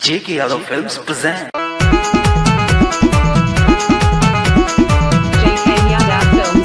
J.K. Yadav Films present. JK Yadav Films.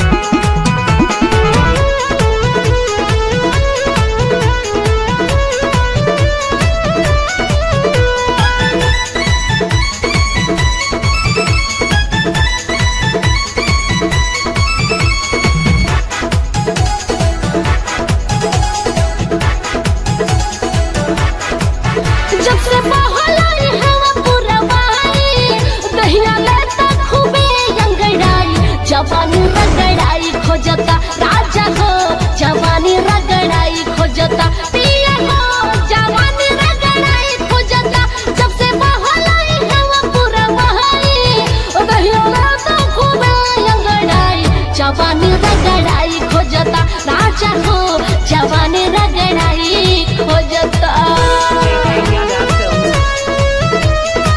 जब से बहलाई हवा पुरवाई दहिया लेता खूबे अंगड़ाई जवानी रगड़ाई खोजता राजा हो जवानी रगड़ाई खोजता पिया हो जवानी रगड़ाई खोजता जब से बहलाई हवा पुरवाई दहिया लेता खूबे अंगड़ाई जवानी रगड़ाई खोजता राजा हो जवानी रगड़ाई खोजता JK Yadav Films.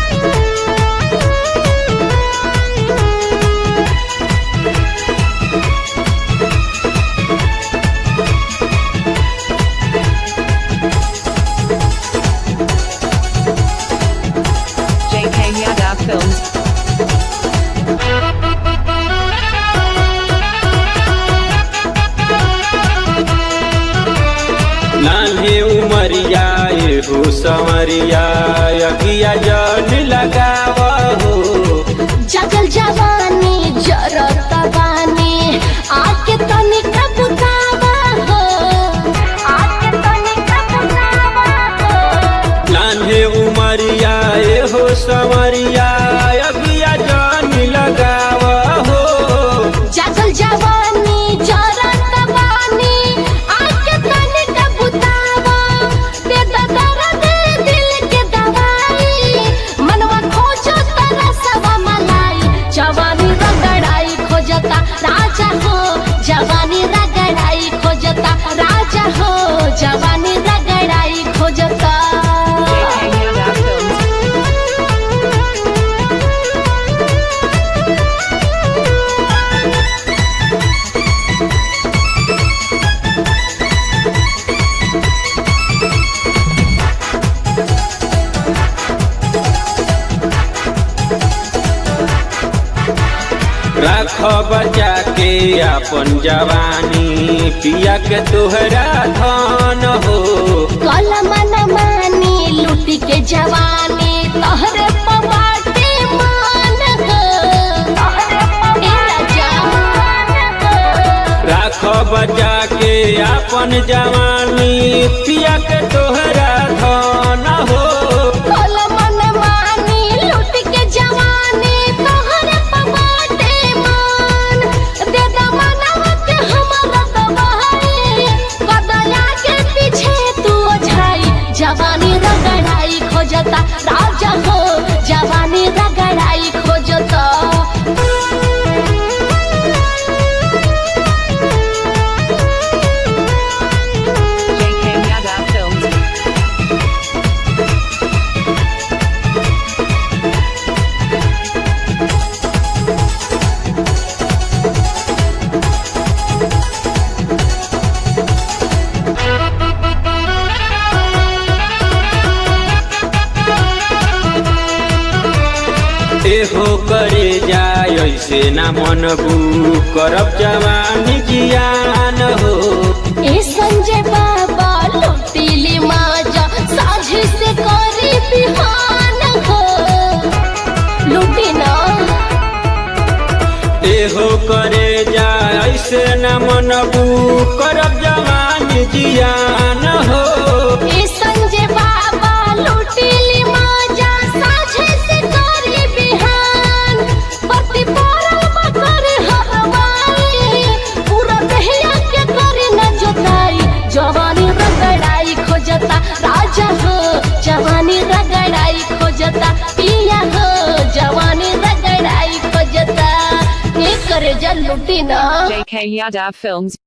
JK Yadav Films. नान्हे उमरिया एहू समरिया अगिया जन लगाव हो जगल जवानी जरत बानी आके तनिक बुतावा हो आके तनिक बुतावा हो नान्हे उमरिया एहू समरिया अगिया जन लगाव हो जगल जवानी जरत बानी आके तनिक बुतावा दे दर्द दिल के दवाई मनवा खोजो तरसवा मलाई जवानी रगड़ाई खोजता राजा हो जवानी रगड़ाई खोजता राजा हो जवानी रगड़ाई खोजता JK Yadav Films. राख बचा के अपन जवानी पिया के तोहरा धन हो कलम न मानी लूटी के जवानी तोहरे पवाटे मान हो ए राजा राख बचा के अपन जवानी पिया के तोहरा धन हो कलम न मानी लूटी के जवानी तोहरे पवाटे मान दे दमनवा के हमरा दबाई कदया के पीछे तू ओझाई जवानी रगड़ाई खोजता राजा हो जवानी रगड़ाई खोजता JK Yadav Films. एहो करे जाय ऐसे ना मनबू करब जवानी जियान हो ए संजय बाबा लुटीली माजा साझी से करी बिहान हो लुटी ना एहो करे जाय ऐसे ना मनबू करब जवानी जियान हो ए संजय बाबा लुटीली माजा साझी से करी बिहान पति परल मकर हरवाई पूरा दहिया के करी न जोताई जवानी रगड़ाई खोजता राजा हो जवानी रगड़ाई खोजता पिया हो जवानी रगड़ाई खोजता ये करे जल लुटी ना JK Yadav Films.